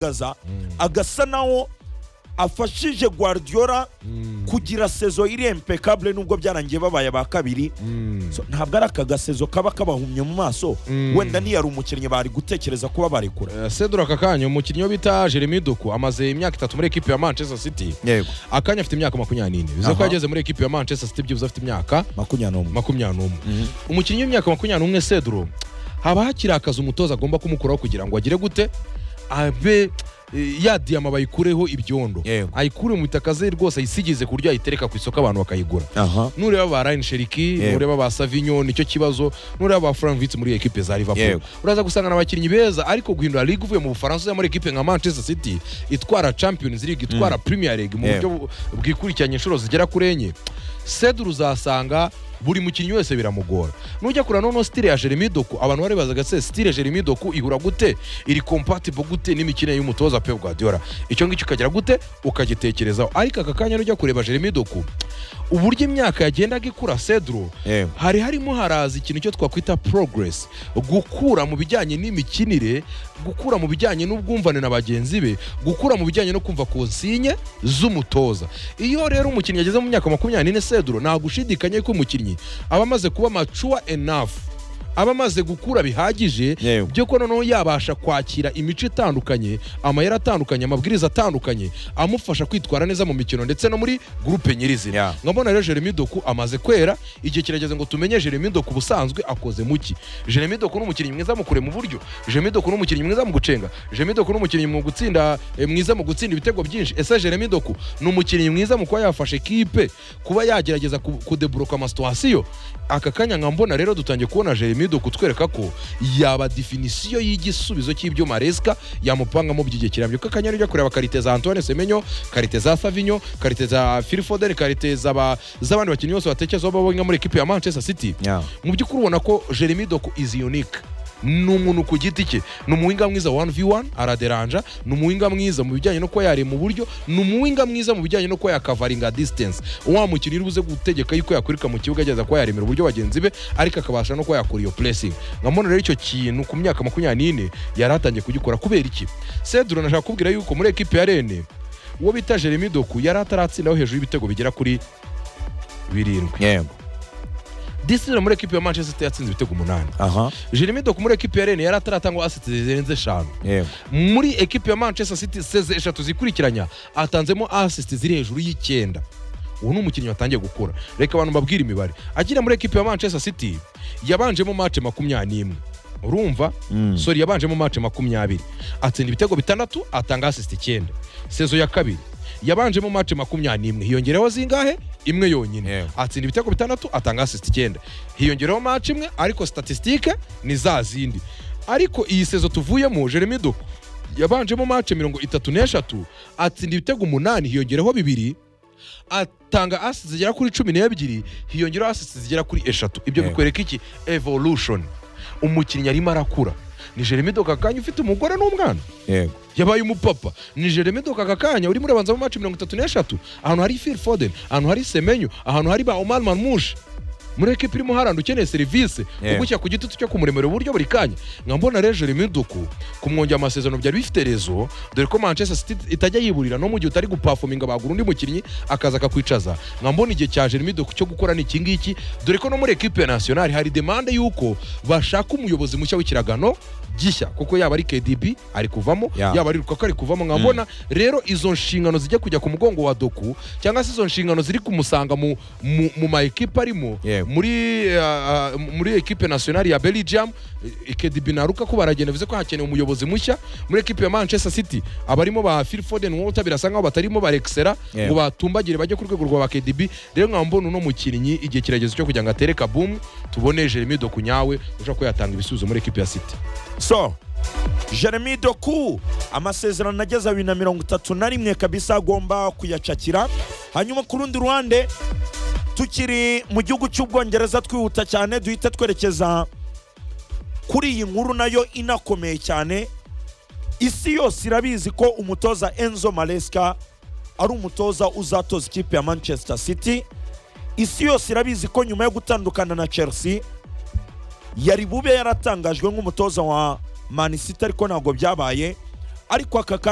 agaragaza agasa naho afashije Guardiola kugira sezo iri impeccable nubwo byarangiye babaye ba kabiri So, ntabwo ari aka gasezo kaba kabahumye mu maso wenda ntiyari umukinnyi bari gutekereza kuba barekura Eh, Cedric aka kanya umukinnyi wo bita Jeremy Doku amaze imyaka itatu muri ekipi ya Manchester City yego akanya afite imyaka makumyabiri n'ine bivuze ko Aha. yageze muri ekipi ya Manchester City byibuze afite imyaka makumyabiri n'umwe makumyabiri n'umwe umukinnyi w'imyaka makumyabiri n'umwe Cedro haba hakiri akazi umutoza agomba kumukuraho kugira ngo agire gute abe eh, ya diyama bayikureho ibyondo Yego. ayikure mu bitaka ze rwose ayisigize ku buryo ayitereka ku isoko abantu bakayigura aha nureba ba Ryan Sheriki Yego. nureba ba Savinho nicyo kibazo nureba ba Frank Witz muri ekipe za Liverpool Yego. uraza gusanga n'abakinnyi beza ariko guhindura ligue uvuye mu Bufaransa ujya muri ekipe nka Manchester City itwara Champions League itwara Premier League mu Yego. buryo bu- bwikurikiranye inshuro zigera kuri enye Cedru uzasanga buri mukinnyi wese biramugora nujya kureba noneho stile ya Jeremy Doku abantu baribazaga se stile Jeremy Doku ihura gute iri compatible gute n'imikino y'umutoza Pep Guardiola icyo ngicyo ukagira gute ukagitekerezaho ariko aka kanya nujya kureba Jeremy Doku uburyo imyaka yagendaga ikura Cedro Yewe. hari harimo haraza ikintu cyo twakwita progress gukura mu bijyanye n'imikinire gukura mu bijyanye n'ubwumvane na bagenzi be gukura mu bijyanye no kumva konsinye z'umutoza iyo rero umukinnyi ageze mu myaka makumyabiri n'ine Cedro nta gushidikanya ko umukinnyi aba amaze kuba mature enough aba amaze gukura bihagije Yewe. byo ko noneho yabasha kwakira imico itandukanye amayeri atandukanye amabwiriza atandukanye amufasha kwitwara neza mu mikino ndetse no muri gurupe nyirizina Yeah. nkabona rero Jeremy Doku amaze kwera igihe kirageze ngo tumenye Jeremy Doku ubusanzwe akoze muki Jeremy Doku ni umukinnyi mwiza mu kurema uburyo Jeremy Doku ni umukinnyi mwiza mu gucenga Jeremy Doku ni umukinnyi mu gutsinda eh, mwiza mu gutsinda ibitego byinshi ese Jeremy Doku ni umukinnyi mwiza mu kuba yafasha ekipe kuba yagerageza ku- kudeburoka amasituwasiyo aka kanya nka mbona rero dutangiye kubona Jeremy Doku twereka ko yaba definisiyo y'igisubizo cy'ibyo Maresca yamupangamo by'igihe kirambye kuko akanya ujya kureba karite za Antoine Semenyo karite za Savinho karite za Phil Foden karite z'aba- z'abandi bakinnyi bose batekereza babonye muri ekipi ya Manchester City Yeah. mu by'ukuri ubona ko Jeremy Doku is unique ni umuntu ku giti cye ni umuhinga mwiza 1v1 araderanja ni umuhinga mwiza mu bijyanye no kuba yarema uburyo ni umuhinga mwiza mu bijyanye no kuba yakavaringa distance wa mukino iri buze gutegeka yuko yakwirika mu kibuga ageza kuba yaremera uburyo bagenzi be ariko akabasha no kuba yakora iyo pressing nkamona rero icyo kintu ku myaka makumyabiri n'ine yari atangiye kugikora kubera iki Cedro nashaka kubwira yuko muri ekipe ya Rennes uwo bita Jeremy Doku yari ataratsindaho hejuru y'ibitego bigera kuri birindwi yego disitire muri ekipe ya Manchester City yatsinze ibitego umunani aha Jeremy Doku muri ekipe ya Rennes yari ataratangwa asiti zirenze eshanu yego muri ekipe ya Manchester City seze eshatu zikurikiranya atanzemo assist ziri hejuru y'icyenda ubu ni umukinnyi watangiye gukura reka abantu mbabwire imibare akina muri ekipe ya Manchester City yabanjemo match makumyabiri n'imwe urumva sori yabanjemo match makumyabiri atsinda ibitego bitandatu atanga assist icyenda sezo ya kabiri yabanjemo match makumyabiri n'imwe hiyongereho zingahe imwe yonyine Yewe. atsinda ibitego bitandatu atanga assist icyenda hiyongereho match imwe ariko statistique ni za zindi ariko iyi sezo tuvuyemo Jeremy Doku yabanjemo match mirongo itatu n'eshatu atsinda ibitego umunani hiyongereho bibiri atanga assist zigera kuri cumi n'ebyiri hiyongeraho assist zigera kuri eshatu ibyo Yego. bikwereka iki evolution umukinnyi arimo arakura ni Jeremy Doku akanya ufite umugore n'umwana yego yabaye umupapa ni Jeremy Doku aka kanya urimo urabanza mu match mirongo itatu n'eshatu ahantu hari Phil Foden ahantu hari Semenyo ahantu hari ba Omar Marmush muri ekipi irimo haranda ukeneye serivisi Yego. ugushyira ku gitutu cyo kumuremera uburyo buri kanya nkambona rero Jeremy Doku kumwongera amasezerano byari bifite rezo dore ko Manchester City itajya yiburira no mu gihe utari gupafominga bagura undi mukinnyi akaza akakwicaza nkambona igihe cya Jeremy Doku cyo gukora ni iki ngiki dore ko no muri ekipe ya nationale hari demande y'uko bashaka umuyobozi mushya w'ikiragano gishya kuko yaba ari KDB ari kuvamo Yeah. yaba ari Lukaku ari kuvamo nkabona rero izo nshingano zijya kujya ku mugongo wa Doku cyangwa se izo nshingano ziri kumusanga mu, mu, mu ma ekipe arimo Yego. muri uh, uh, muri ekipe nationale ya Belgium eh, KDB na Lukaku baragenda bivuze ko hakenewe umuyobozi mushya muri ekipe ya Manchester City abarimo ba Phil Foden Walter birasa nkaho batarimo barexera Yego. ngo batumbagire bajye ku rwego rwa ba KDB rero nkambona uno mukinnyi igihe kirageze cyo kugira ngo atere kabumu tubone Jeremy Doku nyawe ushobora ko yatanga ibisubizo muri ekipe ya City so jeremy doku amasezerano ageza bibiri na mirongo itatu na rimwe kabisa agomba kuyacakira hanyuma ku rundi ruhande tukiri mu gihugu cy'ubwongereza twihuta cyane duhita twerekeza kuri iyi nkuru nayo inakomeye cyane isi yose irabizi ko umutoza enzo maresca ari umutoza uzatoza ikipe ya manchester city isi yose irabizi ko nyuma yo gutandukana na chelsea yari bube yaratangajwe nk'umutoza wa Man City ariko ntabwo byabaye ariko aka kanya